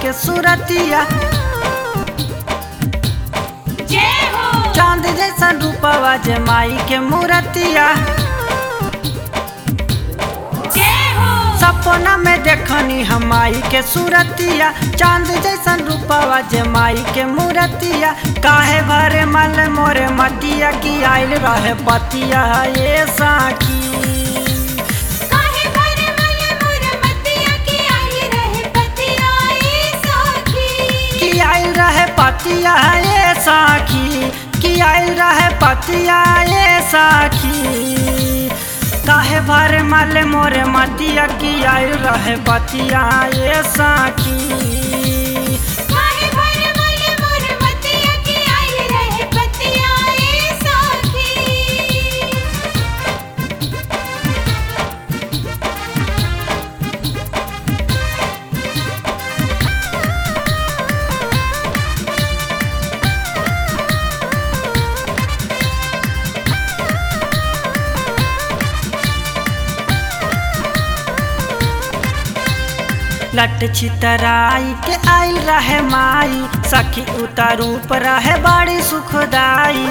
के सूरतिया जय हो चांद जैसा रूपवा जे माई के मूरतिया जय हो सपना में देखनी हम माई के सूरतिया चांद जैसन रूपवा जे माई के मूरतिया काहे भरे मल मोरे मटिया की आइल रहे पतिया ये साखी काहे भर मल मोर मतिया की आई रहे पतिया ए सखी की आइल रहे पतिया ये साखी की आइल रहे पतिया ये साखी काहे भरे मल मोरे मटिया की आइल रहे पतिया ये साखी काहे भर मल मोर मतिया की आई रहे पतिया ए सखी लट छितराई के आइल रहे माई सखी उतारूप रहे बड़ी सुखदाई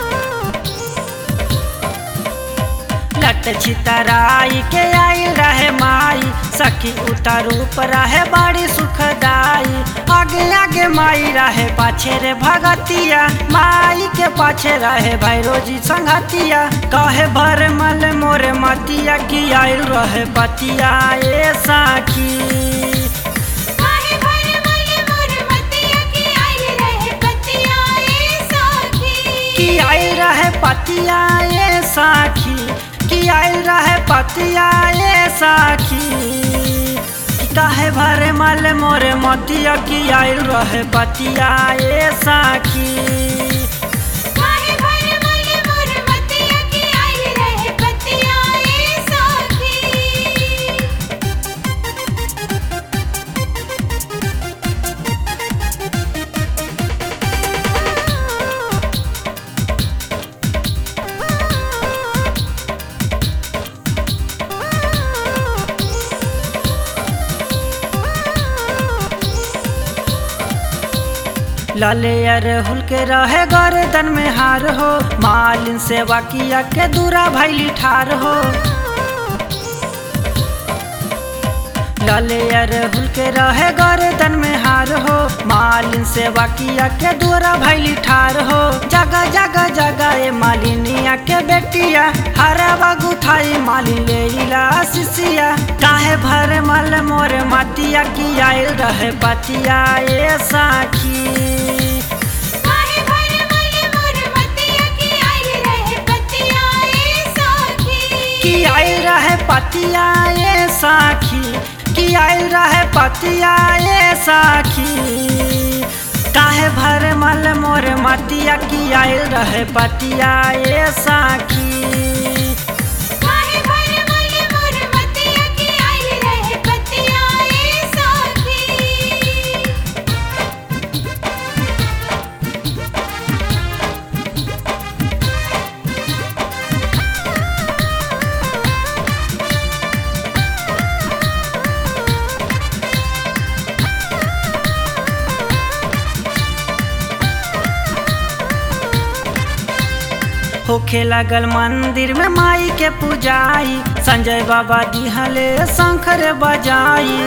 लट छितराई के आइल रहे माई सखी उतारूप रहे बड़ी सुखदाई आगे आगे माई रहे पाछे रे भगतिया माई के पाछे रहे भैरोजी संगतिया कहे भर मल मोरे मतिया की आइल रहे पतिया ए साखी काहे भर मल मोर मतिया की आई रहे पतिया ए सखी की आइल रहे पतिया ए साखी की आइल रहे पतिया ए साखी की काहे भरे मल मोरे मतिया की आइल रहे पतिया ए साखी काहे भर मल मोर मतिया की आई रहे पतिया ए सखी लाले अरहुल के रहे गर्दन में हार हो मालिन सेवा किया के दूरा भैली ठार हो लाले अरहुल के रहे गर्दन में हार हो मालिन सेवा किया के दूरा भैली ठार हो जगह जगह जगह ए मालिनिया के बेटिया हरा बागु थाई मालिन ले इला सिसिया काहे भर मल मोरे मतिया की आइल रहे पतिया ए साखी काहे भर मल मोर मतिया की आई रहे पतिया ए सखी की आइल रहे पतिया ए साखी की आइल रहे पतिया ए साखी काहे भर मल मोर मतिया की आइल रहे पतिया ए साखी काहे भर मल मोर मतिया की आई रहे पतिया ए सखी होखे लगल मंदिर में माई के पूजाई संजय बाबा दिहले शंकर बजाई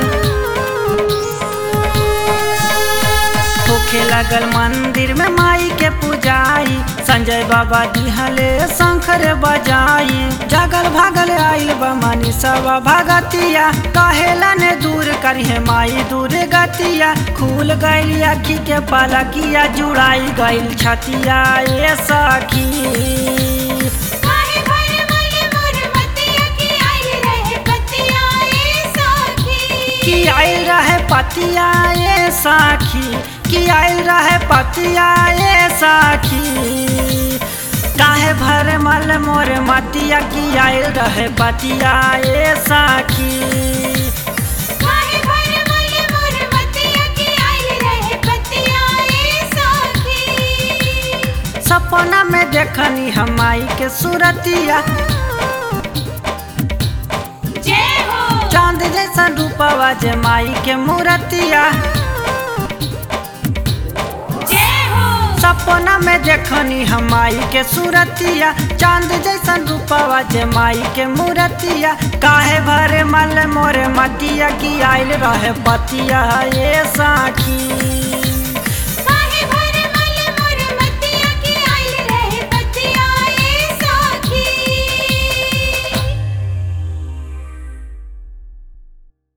होखे लगल मंदिर में माई के पूजाई संजय बाबा दिहले शंकर बजाई जगल भागल आइल बमनी सब भगतिया कहेला ने दूर करिहे माई दूर गतिया खुल गइल अखी के पलकिया जुड़ाई गइल छतिया ए सखी काहे भर मल मोर मतिया की आई रहे पतिया ए सखी की आइल रहे पतिया ए साखी की आइल रहे पतिया ए साखी काहे भर मल मोर मतिया की आइल रहे पतिया ए साखी काहे भर मल मोर मतिया की आई रहे पतिया ए सखी सपना में देखनी हम माई के सूरतिया जय हो चांद जैसा रूपवा जे माई के मूरतिया सपना में देखनी हम माई के सूरतिया चांद जैसन रूपवा जे माई के मूरतिया काहे भरे मल मोरे मतिया की आइल रहे पतिया ये साखी